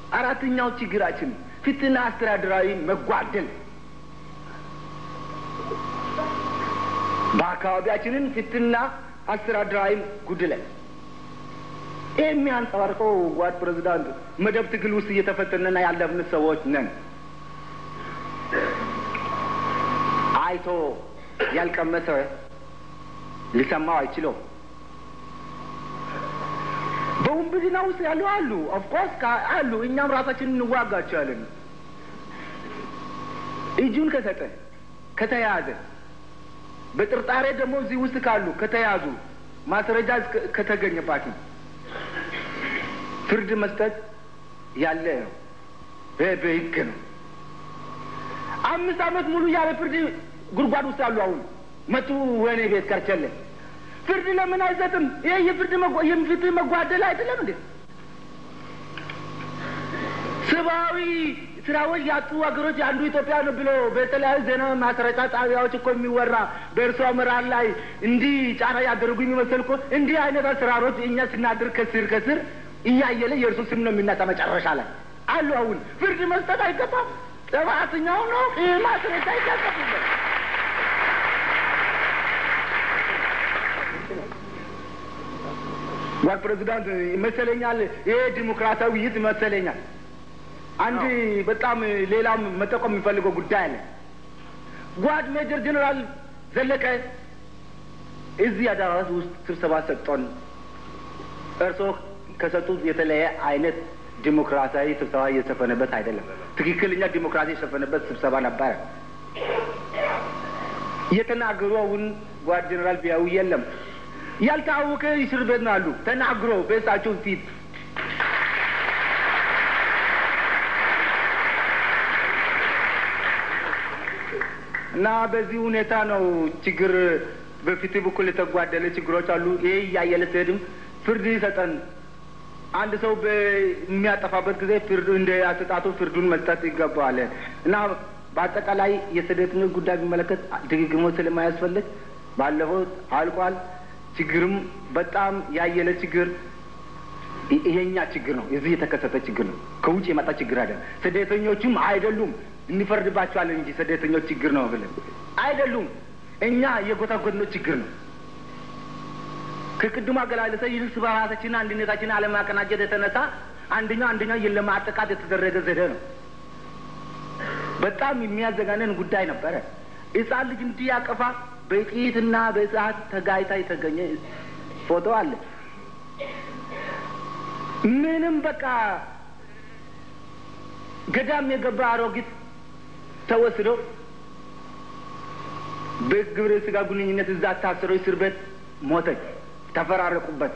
አራተኛው ችግራችን ፍትህና አስተዳደራዊ መጓደል በአካባቢያችንን ፍትህና አስተዳደራዊ ጉድለት ይህ የሚያንጸባርቀው ጓድ ፕሬዚዳንት መደብ ትግል ውስጥ እየተፈተነና ያለፍን ሰዎች ነን። አይቶ ያልቀመሰ ሊሰማው አይችለው። በውንብድና ውስጥ ያሉ አሉ፣ ኦፍኮርስ አሉ። እኛም ራሳችንን እንዋጋቸዋለን። እጁን ከሰጠ ከተያዘ፣ በጥርጣሬ ደግሞ እዚህ ውስጥ ካሉ ከተያዙ፣ ማስረጃ ከተገኘባቸው ፍርድ መስጠት ያለ ነው። በህግ ነው። አምስት ዓመት ሙሉ ያለ ፍርድ ጉድጓድ ውስጥ ያሉ አሁን መጡ ወህኒ ቤት ከርቸለ ፍርድ ለምን አይሰጥም? ይሄ የፍርድ የፍትህ መጓደል አይደለም እንዴ? ሰብአዊ ስራዎች ያጡ ሀገሮች አንዱ ኢትዮጵያ ነው ብሎ በተለያዩ ዜና ማሰራጫ ጣቢያዎች እኮ የሚወራ በእርሷ ምራር ላይ እንዲህ ጫና ያደረጉ የሚመስል እኮ እንዲህ አይነት አሰራሮች እኛ ስናድር ከስር ከስር እያየለ የእርሱ ስም ነው የሚናጣ መጨረሻ ላይ አሉ። አሁን ፍርድ መስጠት አይገባም። ጥፋተኛው ነው ይህ ማስረጃ አይጋጠፉበት ጓድ ፕሬዚዳንት ይመሰለኛል። ይሄ ዲሞክራሲያዊ ውይይት ይመሰለኛል። አንድ በጣም ሌላም መጠቆም የሚፈልገው ጉዳይ አለ። ጓድ ሜጀር ጀኔራል ዘለቀ እዚህ አዳራሽ ውስጥ ስብሰባ ሰጥቶን እርስዎ ከሰጡት የተለየ አይነት ዲሞክራሲያዊ ስብሰባ እየሰፈነበት አይደለም። ትክክለኛ ዲሞክራሲ የሰፈነበት ስብሰባ ነበረ። የተናገሩውን ጓድ ጀኔራል ቢያዩ የለም ያልታወቀ እስር ቤት ነው አሉ። ተናግሮ በእሳቸው ፊት እና በዚህ ሁኔታ ነው ችግር በፍትህ በኩል የተጓደለ ችግሮች አሉ። ይሄ እያየለ ሲሄድም ፍርድ ይሰጠን። አንድ ሰው በሚያጠፋበት ጊዜ ፍርዱ እንደ አሰጣጡ ፍርዱን መስጠት ይገባዋል እና በአጠቃላይ የስደተኞች ጉዳይ ቢመለከት ድግግሞች ስለማያስፈልግ ባለፈው አልቋል። ችግርም በጣም ያየለ ችግር ይሄኛ ችግር ነው። እዚህ የተከሰተ ችግር ነው። ከውጭ የመጣ ችግር አይደለም። ስደተኞቹም አይደሉም እንፈርድባቸዋለን እንጂ ስደተኞች ችግር ነው ብለን አይደሉም። እኛ የጎታጎድነው ችግር ነው። ከቅድሙ አገላለጸ ይልስ በራሳችን አንድነታችን አለማቀናጀት የተነሳ አንደኛው አንደኛው ለማጠቃት የተደረገ ዘዴ ነው። በጣም የሚያዘጋነን ጉዳይ ነበረ። ሕፃን ልጅ እንዲያቀፋ በጥይትና በእሳት ተጋይታ የተገኘ ፎቶ አለ። ምንም በቃ ገዳም የገባ አሮጊት ተወስዶ በግብረ ስጋ ግንኙነት እዛ ታስሮ እስር ቤት ሞተች። ተፈራረቁበት።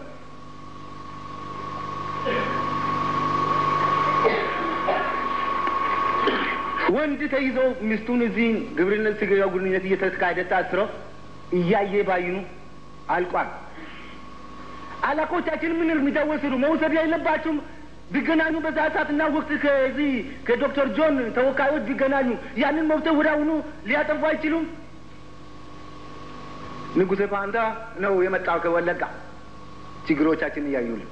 ወንድ ተይዞ ሚስቱን እዚህ ግብርነት ስጋ ግንኙነት እየተካሄደ ታስረው እያየ ባይኑ አልቋል። አለቆቻችን ምን እርምጃ ወሰዱ? መውሰድ የለባቸውም። ቢገናኙ በዛ ሰዓትና ወቅት ከዚህ ከዶክተር ጆን ተወካዮች ቢገናኙ ያንን መብት ወደ አሁኑ ሊያጠፉ አይችሉም። ንጉሴ ፋንታ ነው የመጣው ከወለጋ ችግሮቻችን እያዩልን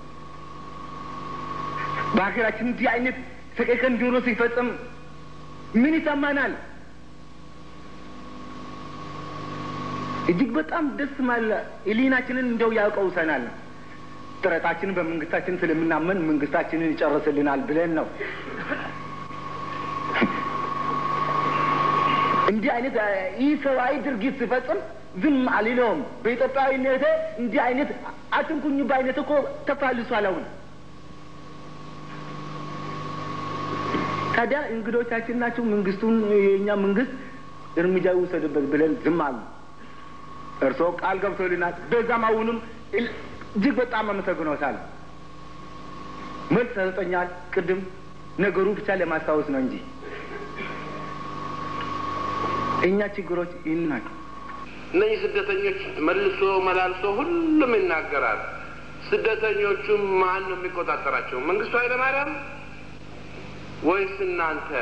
በሀገራችን እንዲህ አይነት ሰቀቀን ጆሮ ሲፈጽም ምን ይሰማናል? እጅግ በጣም ደስ ማለ ህሊናችንን እንደው ያውቀውሰናል። ጥረታችንን በመንግስታችን ስለምናመን መንግስታችንን ይጨርስልናል ብለን ነው። እንዲህ አይነት ይህ ሰብአዊ ድርጊት ሲፈጽም ዝም አልለውም። በኢትዮጵያዊነቴ እንዲህ አይነት አትንኩኝ በአይነት እኮ ተፋልሷል። አሁን ታዲያ እንግዶቻችን ናቸው። መንግስቱን የእኛ መንግስት እርምጃ ይውሰድበት ብለን ዝም አሉ። እርስዎ ቃል ገብቶልናል። በዛም አሁንም እጅግ በጣም አመሰግኖታል። መልስ ተሰጠኛል። ቅድም ነገሩ ብቻ ለማስታወስ ነው እንጂ እኛ ችግሮች ይህን ናቸው። እነዚህ ስደተኞች መልሶ መላልሶ ሁሉም ይናገራል። ስደተኞቹም ማን ነው የሚቆጣጠራቸው? መንግስቱ ኃይለማርያም ወይስ እናንተ?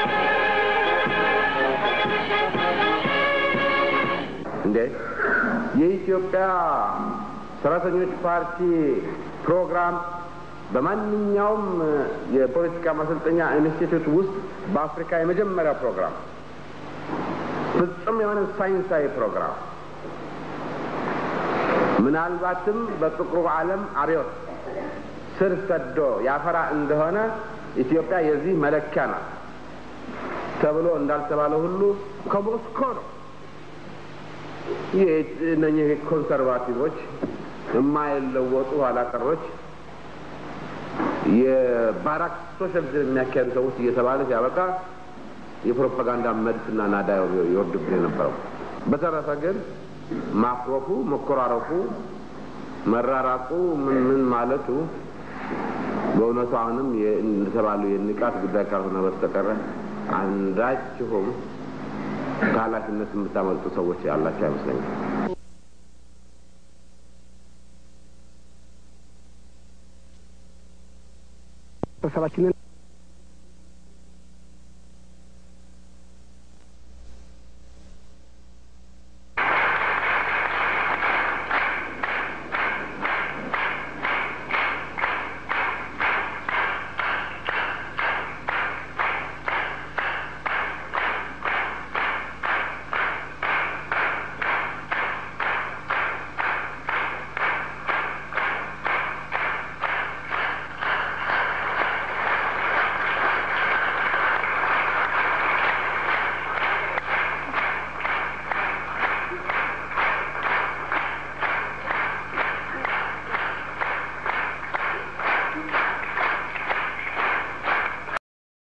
እንዴ የኢትዮጵያ ሰራተኞች ፓርቲ ፕሮግራም በማንኛውም የፖለቲካ ማሰልጠኛ ኢንስቲትዩት ውስጥ በአፍሪካ የመጀመሪያ ፕሮግራም ፍጹም የሆነ ሳይንሳዊ ፕሮግራም ምናልባትም በጥቁሩ ዓለም አብዮት ስር ሰዶ ያፈራ እንደሆነ ኢትዮጵያ የዚህ መለኪያ ናት ተብሎ እንዳልተባለ ሁሉ ከሞስኮ ነው። እነኚህ ኮንሰርቫቲቮች የማይለወጡ ኋላቀሮች የባራክ ሶሻሊዝም የሚያካሄዱ ሰዎች እየተባለ ሲያበቃ የፕሮፓጋንዳ መድፍና ናዳ ይወርድብን የነበረው። በተረፈ ግን ማክሮፉ፣ መኮራረፉ፣ መራራቁ ምን ምን ማለቱ በእውነቱ አሁንም እንደተባለው የንቃት ጉዳይ ካልሆነ በስተቀረ አንዳችሁም ከኃላፊነት የምታመልጡ ሰዎች ያላቸው አይመስለኝም። ህብረተሰባችንን